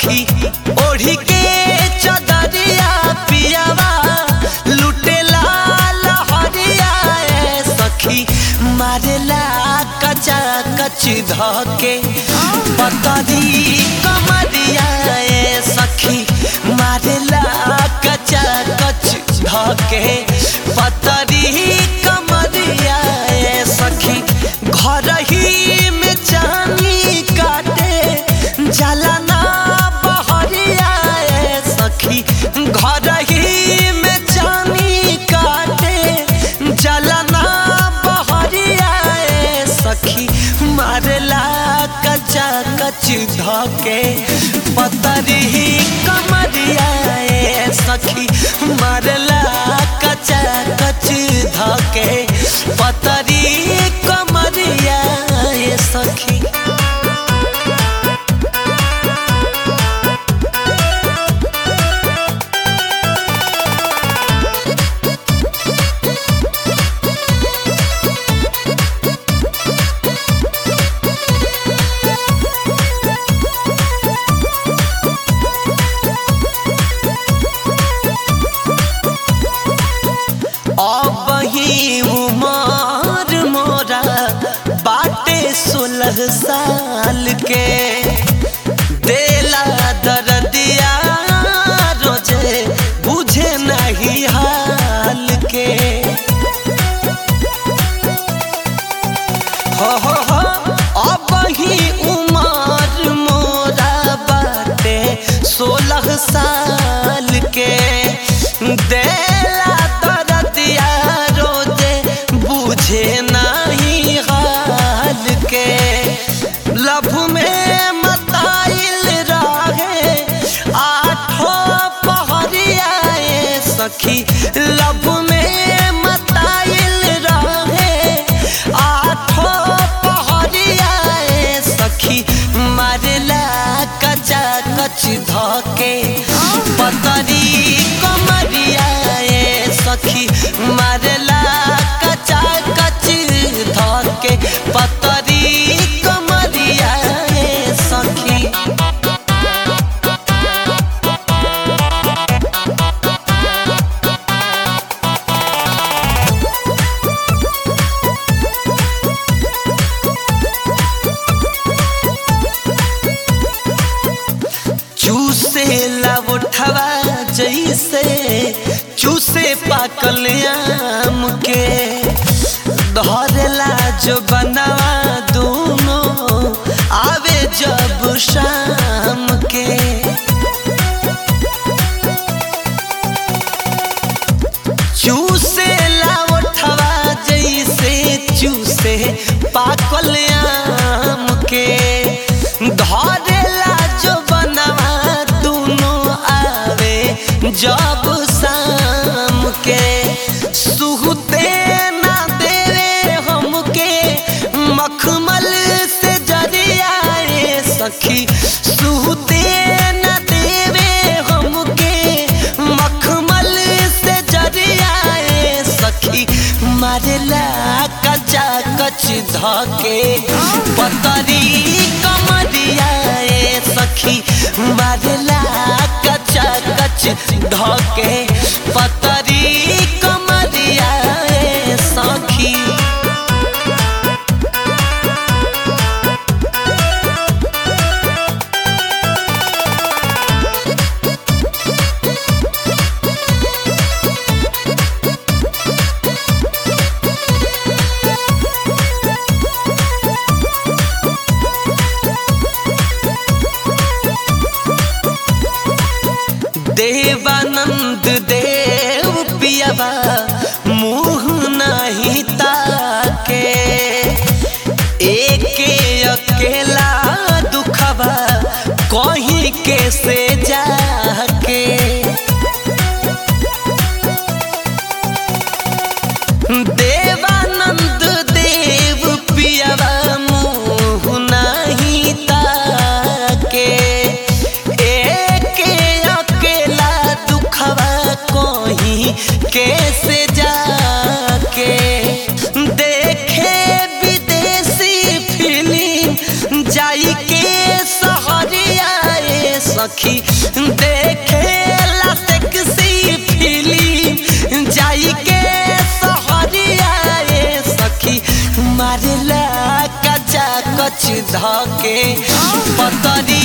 सखी ओढ़ी के चदरिया पियावा लुटेला लहरिया ए सखी मारेला कचा कच धके पतरी कमरिया ए सखी मारेला कचा कच धके पतरी कमरिया ए सखी घर ही में चानी काटे जलना बहरिया ए सखी घर ही में चानी काटे जलना बहरिया ए सखी मारला कचा कच धके पतरी कमरिया ए सखी मारला कचा कच धके पतरी कमरिया ए सखी अब ही उमर मोरा बाटे सोलह साल के देला दर्दिया रोजे बुझे नहीं हाल के हो हो हो अब ही उमर मोरा बाटे सोलह साल के देला दर्दिया रोजे बुझे नहीं हाल के लभ में मताइल रहे आठो पहरिया ए सखी लभ में मताइल रहे आठो पहरिया ए सखी मारला कचा कच धके पतरी कमरिया ए सखी मारला कचा कच धके पतरी कमरिया ए सखी चूसे लवठवा जैसे चूसे पाकल आम के धरेला जो बनावा दोनों आवे जब शाम के चूसे लावठवा जैसे चूसे पाकल आम के धरेला जो बनवा दोनों आवे जब शाम के सुहते ना देवे हमके मखमल से जरिया रे सखी सुहते ना देवे हमके मखमल से जरिया रे सखी मारेला कचा कच धके पतरी कमरिया ए सखी मारेला कचा कच धके पतरी कमरिया ए सखी देवानंद देव पियावा मुँह नहीं ताके एके अकेला दुखवा कहीं के से जाके देवानंद देव पियावा मुँह नहीं ताके एके अकेला दुखवा कोही कैसे जाके देखे विदेशी फिल्म जाई के सहरिया ए सखी देखेला सेक्सी फिल्म जाई के सहरिया ए सखी मारेला कचा कच धके पतरी